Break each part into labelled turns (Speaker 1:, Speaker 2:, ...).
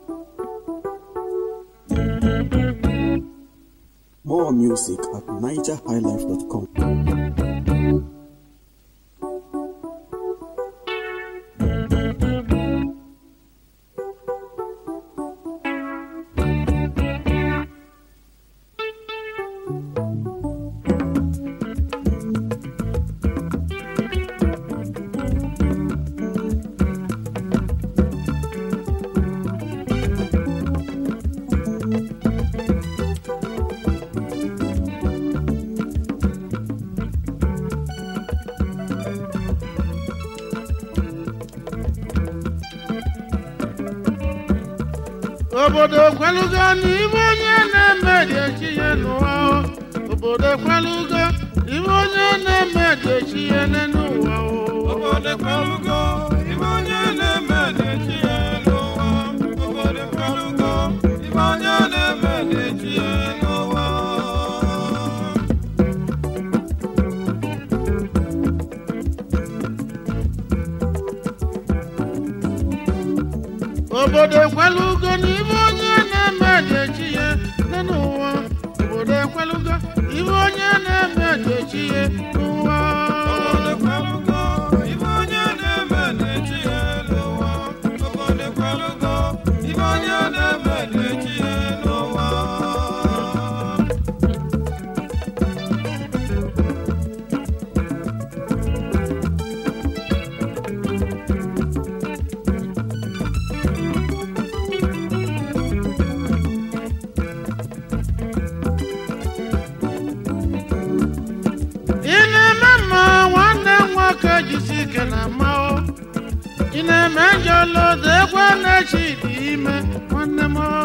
Speaker 1: More music at nigerhighlife.com.
Speaker 2: obodo kwelugo n'ibe onye na-eme dị echi ya n'ụwa o. obodo kwelugo ibe onye na-eme dị echi ya n'ụwa o.
Speaker 3: Obodo kwelugo, ibe onye na-eme na-echi ya n'ụwa. Obodo kwelugo, ibe onye na-eme na-echi ya n'ụwa.
Speaker 2: obodo ekwelugo n'ibe onye na-eme dị echi ya n'ụwa obodo ekwelugo ibe onye na-eme dị echi ya n'ụwa
Speaker 3: Obodo kwelugo, ibe onye na-eme na-echi ya n'ụwa. Obodo kwelugo, ibe onye na-eme na-echi ya n'ụwa.
Speaker 2: ị na-eme mma nwanne m nwoke jisi ike na mma o ị na-eme njọ lodo ekwe na-echi dị ime nwanne m o.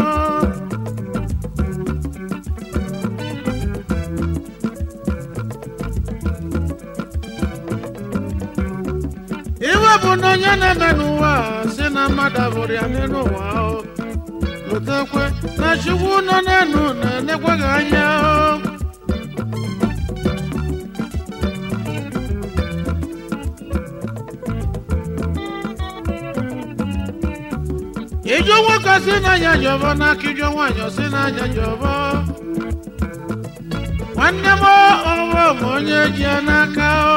Speaker 2: iwe bụ na onye na-eme n'ụwa a, si na mmadụ abụrụ ya n'ụwa o lotekwe na chukwu nọ n'enu na-enekweghị anya o ijó nwoke si n'anya jọbọ n'aka ijó nwaanyị si n'anya jọbọ nwanne m ọrụ m onye ji ya n'aka o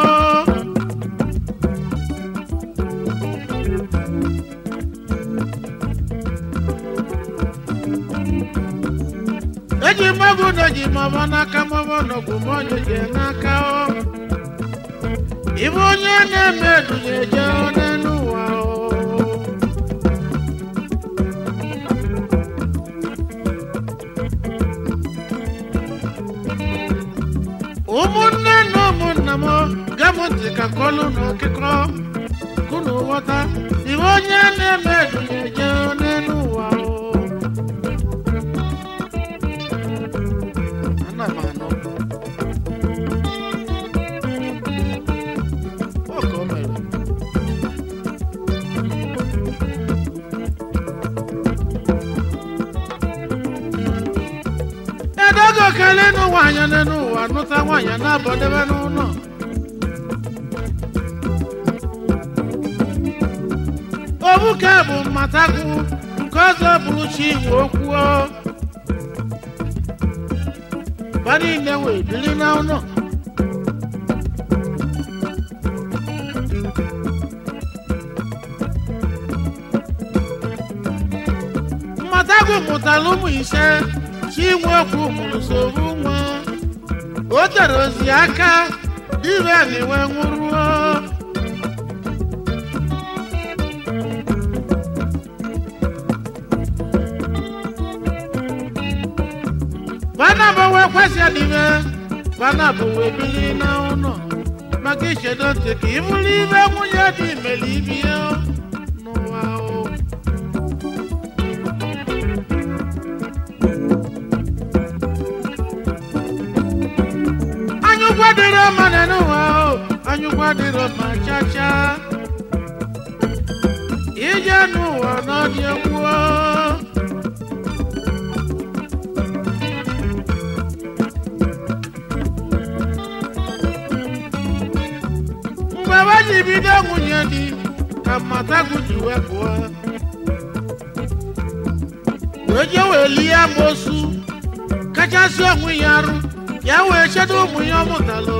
Speaker 2: eji mmagu na ji mọbọ n'aka mọbọ n'ogwu m onye ji ya n'aka o ibe onye na-eme edunye eje n'elu ụwa o ụmụnne na ụmụnna m gam ntị ka kọlụ na ọkịkọ kunu ghọta iwe onye na-eme edunye je n'elu ụwa o. Ana m anụ. Ọ ka o mere. edogo kele nụ nwaanyị n'elu ụwa nụta nwaanyị na-abọdebe n'ụlọ obuke bụ mmatagwu nke ọzọ bụrụ chi igwe okwuo ba niile wee bili n'ụlọ mmatagwu mụtara ụmụ ise chinwe okwu mụrụ soro nwa o tere ozi aka ire na-enwe nwụrụo bana bụ wee kwesị n'ime bana bụ wee bili n'ụlọ maka ichedo ntị ka ị bụrụ ibe nwunye dị imeli ibi ya n'ụwa o anyụkwa dịrị mma n'ụwa o anyụkwa dịrị mma chacha ije n'ụwa n'ọdị egwu o. mgbe we ji bido nwunye di ka mmatagu ji wepụọ wee je wee lie amosu kachasị onwe ya arụ ya wee chedo ụmụ ya ọ mụtalụ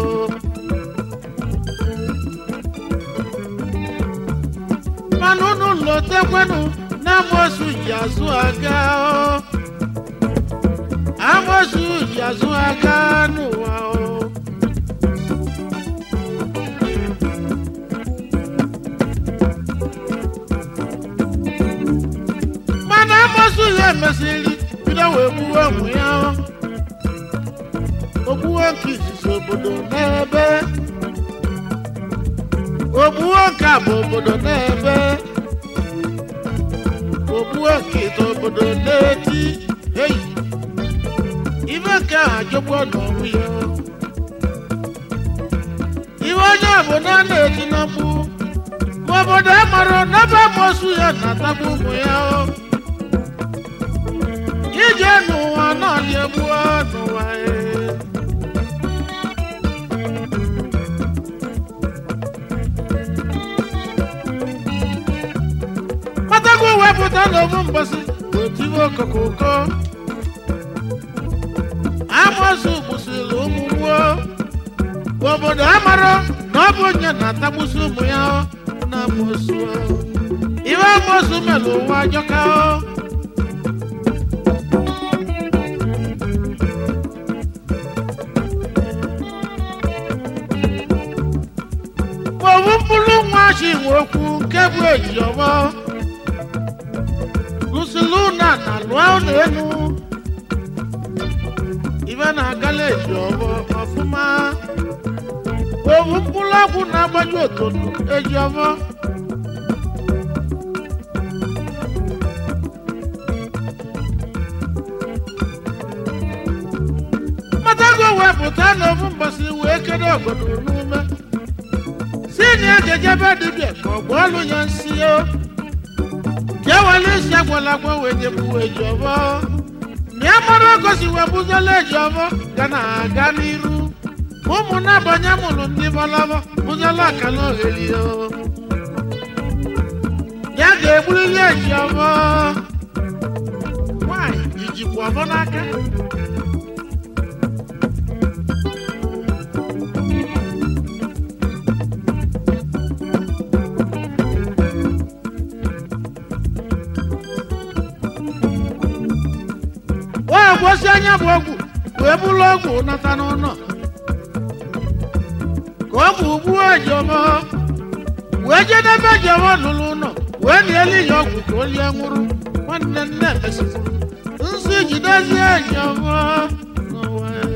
Speaker 2: mana unu lotekwenụ na amosu ji azụ aga o. amosu ji azụ aga n'ụwa o. mana amosu ya emesịrị bido wee gbuwe ụmụ ya o. ogbuwe nke izizi obodo n'ebe ogbuwe nke a bụ obodo n'ebe ogbuwe nke ite obodo n'eti eyi ibe nke ahụ ajọgbuo n'ọnwụ ya iwe onye obodo a na-eti na mgbu ma obodo a mara n'ebe amosu ya na-atagbu ụmụ ya o ije n'ụwa naanị egbuo n'ụwa ee kpatago wepụta n'ofu mbọsị otiwe okoko ụkọ amosu gbusiri ụmụ gboo obodo amara na ọ bụ onye na-atagbusi ụmụ ya na amosu iwe amosu mere ụwa ajọka o. owu mkpụrụ nwa chi nwe okwu nke bụ ejiọmọ lụsịlụ na na lụọ ụlọ elu ibe na-agala ejiọmọ ọfụma owu mkpụrụ ọgwụ na-agbaju otono ejiọmọ matago wepụta n'ofu mbọsị wee kedo obodo n'ume si na ejejebe dibịa ka ọ gba ọlụ ya nsi o ka ewere isi agwala agwa wee jegbuwe eji ọbọ na ya mara ogosi wee bụzola eji ọbọ ga na-aga n'iru ụmụ na-abanye mụrụ ndị bọlọbọ bụzola akala ogheri o ya ga-egburiri eji ọbọ nwanyị ijikwa ọbọ n'aka wee gwosi anya bụ ọgwụ wee bụrụ ọgwụ nata n'ụlọ ka ọ bụ ugbu ejiọma wee jedebe ejiọma lụrụ ụlọ wee na-eli ya ọgwụ ka o lie nwụrụ nwanne nne mesịrị nsị jidezie ejiọma n'ụwa ya.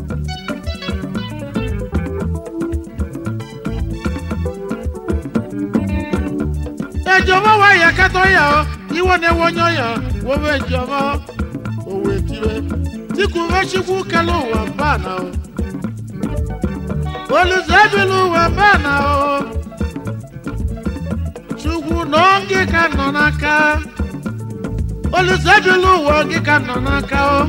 Speaker 2: ejiọma wee ya katọ ya ọ iwe na-ewe onye ọya wobe ejiọma owe tiwe tikuve chukwu kele ụwa mba na o olùsọ ebili ụwa mba na o chukwu nọ gị ka nọ n'aka olùsọ ebili ụwa gị ka nọ n'aka o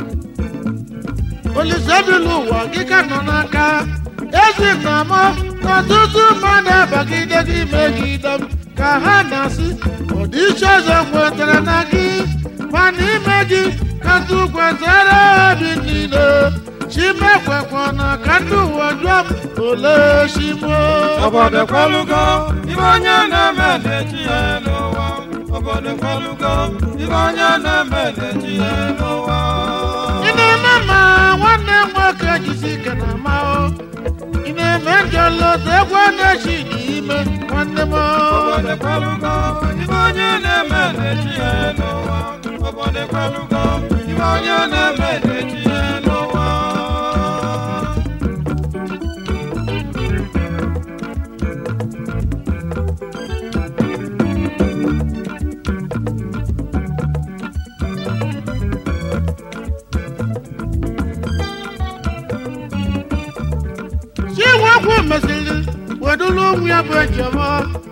Speaker 2: olùsọ ebili ụwa gị ka nọ n'aka ezi na mọ n'ọtụtụ mmadụ abagide gị megide m ka ha na-asị ọdịiche ọzọ kwetara na gị ma n'ime gị ka tụkwasịrị obi niile chimekwekwa na ka ndị ụwa jụọ m ole chimo
Speaker 3: obodo kwalugo ibe onye na-eme na-echi ya n'ụwa obodo kwalugo ibe onye na-eme na-echi ya n'ụwa
Speaker 2: ị na-eme ma nwanne m nwoke jisi ike na amahụ ị na-eme njọlọta egwu na-echi n'ime nwanne m
Speaker 3: obodo kwalugo ibe onye na-eme na-echi ya n'ụwa obodo kwalugo ibe onye na-eme na-echi ya n'ụwa
Speaker 2: si nwekwu mesịrị wedulu onwe ya bụ ejiọma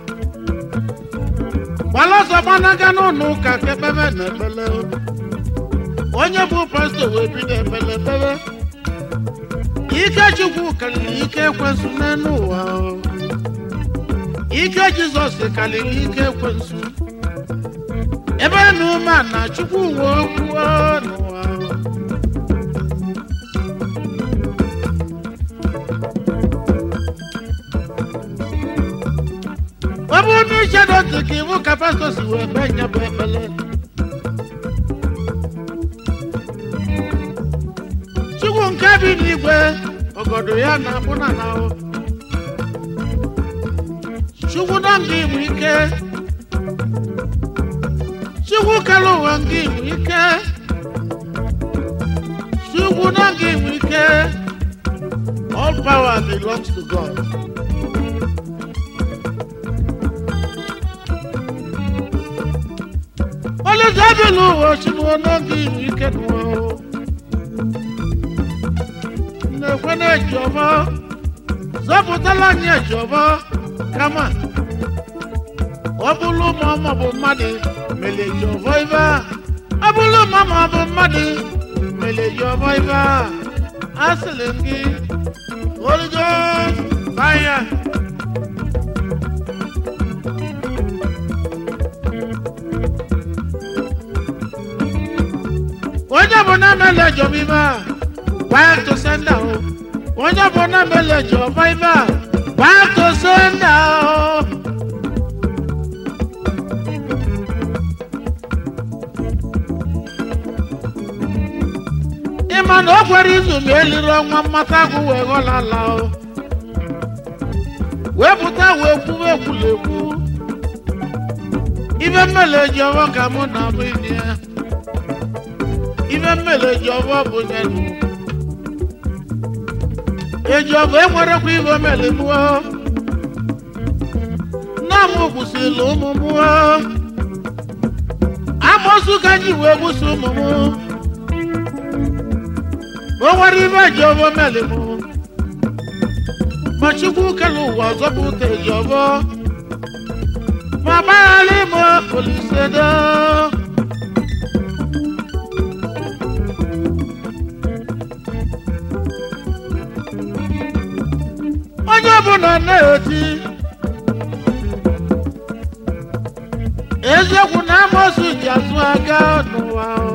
Speaker 2: gbalọsọ gbanaga n'ụlọ ụka ka ekpebe na ekpele onye bụ pastọ wee bido ekpele ekpebe ike chukwu karịrị ike ekwensu n'elu ụwa o. ike jizọs karịrị ike ekwensu ebe na ume na chukwu nwe okwu n'ụwa ọ bụrụ na ichedo ntị ka iwu ka pastọ si wee mee nye bụ ekpele chukwu nke bi n'igwe ọgọdọ ya na-akpụ na n'ahụ chukwu na nga igwe ike chukwu kere ụwa nga igwe ike chukwu na nga igwe ike all power belongs to god olùdábìlì ụwa chukwu na nga igwe ike n'ụwa na-ekwe na-eji ọbọ zọpụtala anyị eji ọbọ kama ọ bụrụ ma ọ bụ mmadụ mere eji ọbọ ibe a ọ bụrụ ma ọ bụ mmadụ mere eji ọbọ ibe a asịrị m gị origo fire onye bụ na mere eji ọbọ ibe a Back to sender o. Onye bụ na meleji ọba ibe a. Back to sender o. Ịma na o kwere izu ma eliri ọnwa mmata agwụ wee ghọlala o. Wee pụta wee kwuwe ekwulekwu. Ibe mmeleji ọba ka mụ na mụ ini ya. Ibe mmeleji ọba bụ nyelu. eji ọgụ enwerekwa ibe omele mụọ nna m gbusila ụmụ mụọ amosu ka ji wee gbusi ụmụ m o nwere ibe eji ọbọ omele mụ ma chukwu kele ụwa ọzọ bụ ụta eji ọbọ ma gbaghara ime olisedo onye ọbụla na-eti eziokwu na amosu ji azụ aga n'ụwa o.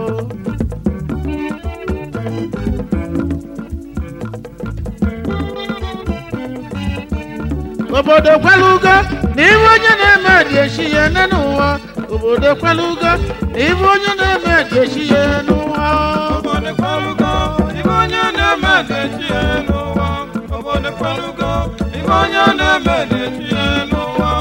Speaker 2: obodo kwelugo na ibe onye na-eme dị echi ya ene n'ụwa obodo kwelugo na ibe onye na-eme dị echi ya n'ụwa o.
Speaker 3: Obodo kwalugo, ibe onye na-eme na-echi ya n'ụwa. Obodo kwalugo, ibe onye na-eme na-echi ya n'ụwa.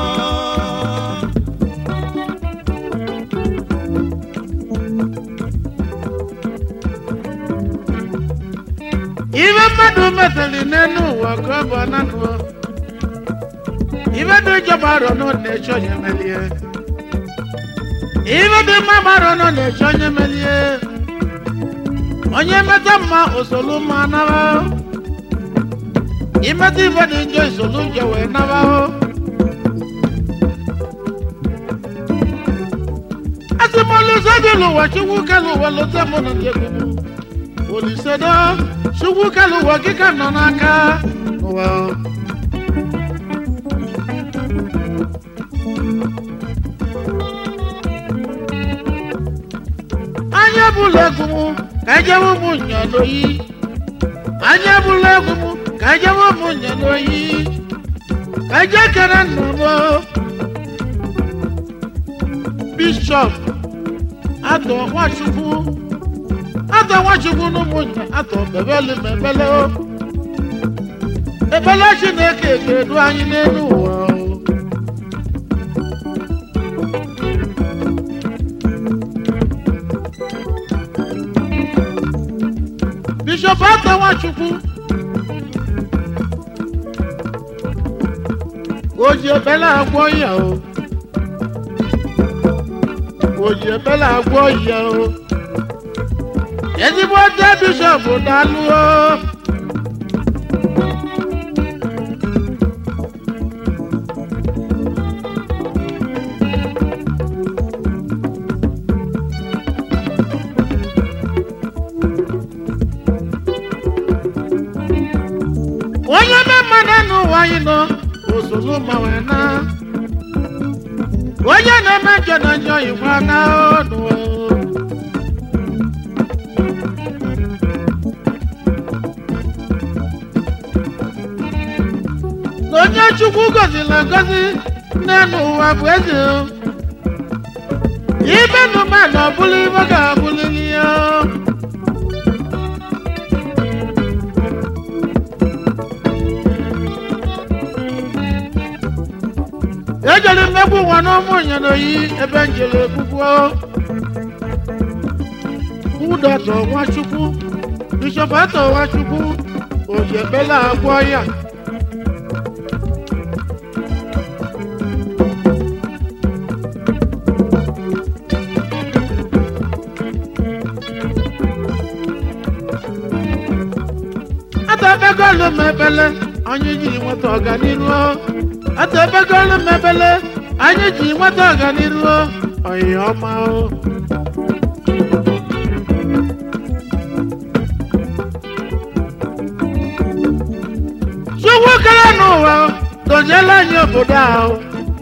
Speaker 2: ibe mmadụ metali n'elu ụwa ka ọ bụ ananụọ ibe dị njọ gbara nọ na-eche onye melie ibe dị mma gbara nọ na-eche onye melie onye meta mma osolu mma naba imeta ibe dị njọ isolu njọ wee naba asị m oluzo dị n'ụwa chukwu kelu ụwa lụta mụ na ndị egwu olisedo chukwu kelu ụwa gị ka nọ n'aka n'ụwa anya bụla egwu m ka ejewe ụmụ nya n'oyi anya bụla egwu m ka ejewe ụmụ nya n'oyi ka eje kere nna m bishọp atọ nwachukwu atọ nwachukwu n'ụmụnye atọ bebeli ma ebele o ebele chineke ga-edu anyị n'elu ụwa o. bishọp atọ nwachukwu o ji ebele agwọ ya o o ji ebele agwọ ya o ezigbo ndị bishọp na-alụ o onye ome mmadụ n'ụwa anyị nọ ozulu ma wee na onye na-eme njọ na njọ igwe na chukwu gọziri agọzi n'elu ụwa bụ eze o. ibe nụ mmadụ ọbụla ibe ga-abụlili ya o. ejere mmegbu ụwa n'ụmụ nyenoyi ebe njere egbugbo ụdọtọ nwachukwu bishọp atọ nwachukwu ojebela agwọ ya atebegolu m ebele anyị ji nweta ọganiru atebegolu m ebele anyị ji nweta ọganiru oyi ọma o chukwu kere n'ụwa doziela anyị obodo ahụ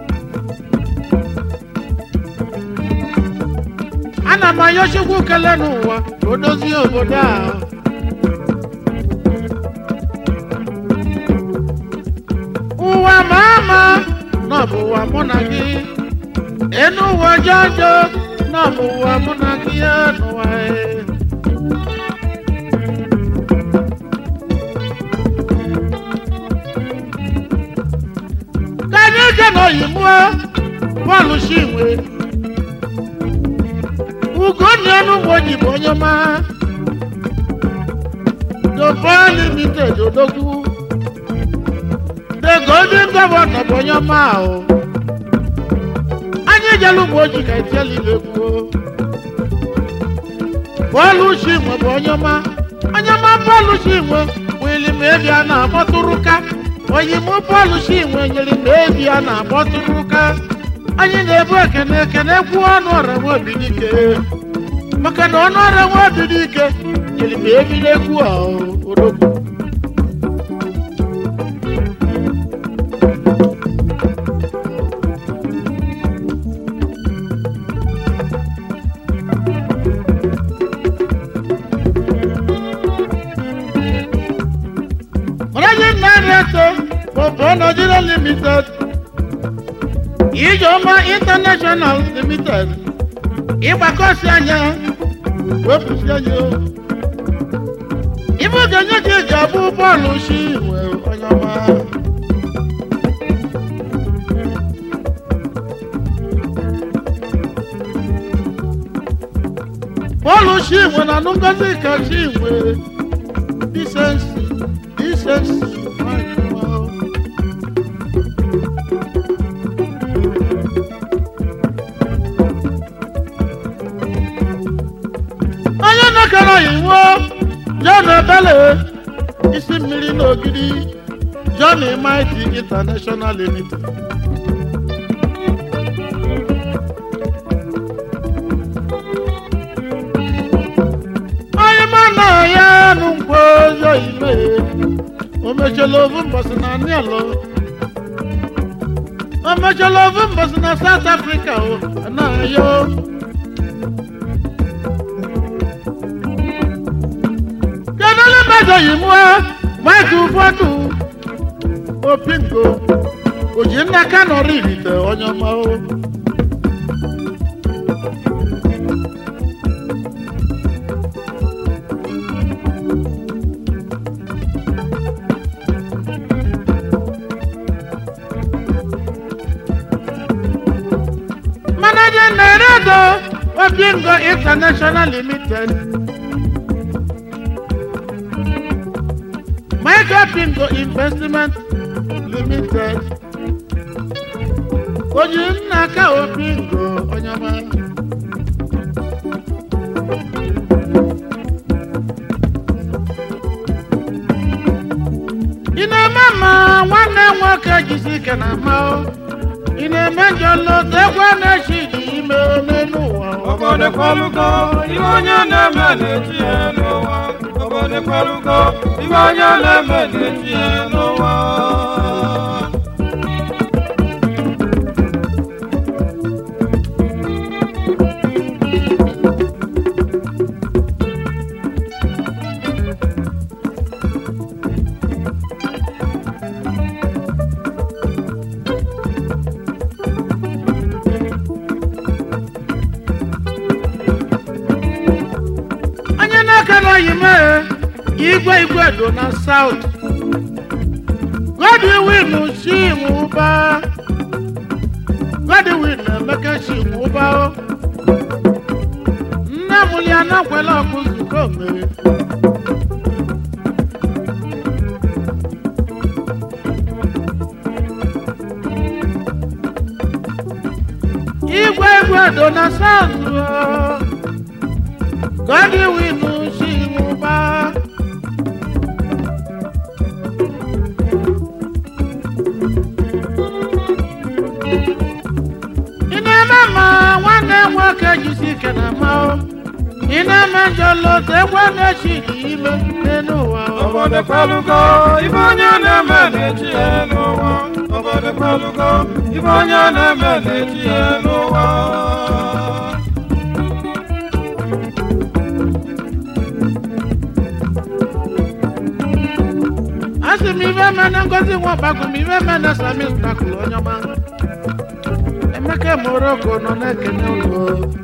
Speaker 2: ana m ayọ chukwu kele n'ụwa ka o dozie obodo ahụ ụwa ma ama na ọ bụ ụwa mụ na gị enu ụwa jọjọ na ọ bụ ụwa mụ na gị ya n'ụwa e. ka anyị je n'oyibo bọọlụ chinwe ugonna enugbo ji bụ onye ọma dobo limited odogwu the golden governor bụ onye ọma ahụ anyị jere ugbo ji ka etielile kwuo bọọlụ chinwe bụ onye ọma onye ọma bọọlụ chinwe wili ma ebi a na-akpọtụrụka oyimụ bọọlụ chinwe nyere ma ebi a na-akpọtụrụka anyị na-ebu ekene ekene kwuo ọnụ ọra nwa obi dike maka na ọnụ ọra nwa obi dike nyere ma ebi na-ekwu ahụ odogwu Ọ̀rẹ́yìn náírà ẹ̀tọ́ bọ̀bọ̀ Nigeria limited. Ìjọba international limited. Ìgbàkọ̀sí anya wepụsị anya o. Ibu ga-enye gị eji abụ bọọlụ shi iwe onye ọma. Bọọlụ shi iwe na anụ ngozi ka shi iwe. Decency, decency, nwanyị ọma o. onye nakọrọ iwu john ebele isi mmiri n'ogidi john mighty international limited onye mana ya nụ nkwo yo ime o mechela ovu mbọsị na nielo o mechela ovu mbọsị na south africa o anaghị yo kedụlụ mmadụ yi mụọ maịkị ụfọdụ opingo oji nna kanọrọ irite onye ọma o Manager Nairodo Opingo International Limited Michael Pingo Investment Limited. Oji nna aka Opingo onye ọma. Ị na-eme ma nwanne nwoke jisi ike na ama o. Ị na-eme njọ nlọta egwu a na-echi dị ime n'elu ụwa. o.
Speaker 3: obodo kwalugo iwe onye na-eme na-eti ya n'ụwa obodo kwalugo iwe onye na-eme na-eti ya n'ụwa
Speaker 2: igwe igwe do na south godwin chimuba godwin emeka chimuba o nne m ya nakwela ọkụ nzukọ mere igwe igwe do na south o godwin chimuba ị na-eme ma nwanne m nwoke jisi ike na ma o ị na-eme njọ lọta egwe na-echi ime n'elu ụwa o.
Speaker 3: obodo kwelugo ife onye na-eme na-echi ya n'ụwa obodo kwelugo ife onye na-eme na-echi ya n'ụwa
Speaker 2: asị m ibe eme na ngozi nwa ọgbakọ m ibe eme na sami spakụl onye ọma emeka moroko nọ na-ekene ụlọ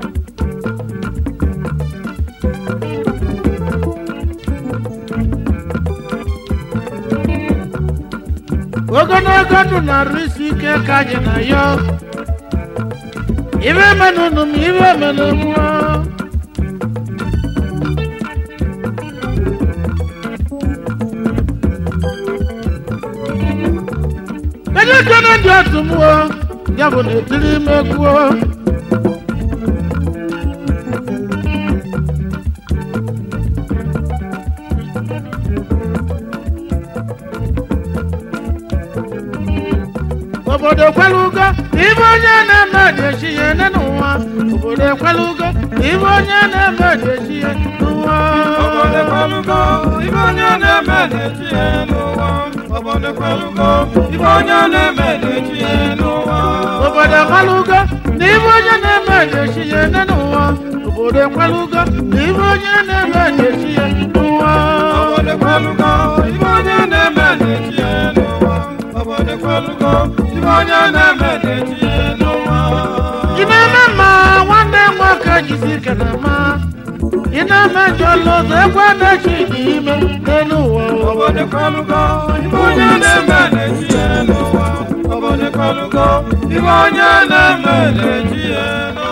Speaker 2: ogologo ndụ na-arụ isi ike ka anyị na ya ibe eme n'ụnụ m ibe eme n'emuo Kedu ekene dị otu mmụọ ya bụ na etiri ime egwuo obodo ekwelugo ibe onye na-eme dị echi ya ene n'ụwa obodo ekwelugo ibe onye na-eme dị echi ya n'ụwa
Speaker 3: obodo kwelugo ife onye na-eme na-echi ya n'ụwa obodo kwelugo ife onye na-eme na-echi ya n'ụwa
Speaker 2: obodo ekwelugo na ibe onye na-eme dị echi ya ene n'ụwa obodo ekwelugo na ibe onye na-eme dị echi ya n'ụwa
Speaker 3: obodo kwelugo ife onye na-eme na-echi ya n'ụwa obodo kwelugo ife onye na-eme na-echi ya n'ụwa
Speaker 2: ị na-eme mma nwanne m nwoke jisi ike na ma ị na-eme njọ lọzọ ekwe na-echi dị ime n'elu ụwa
Speaker 3: obodo kwelugo ife onye na-eme na-echi ya n'ụwa obodo kwelugo ife onye na-eme na-echi ya n'ụwa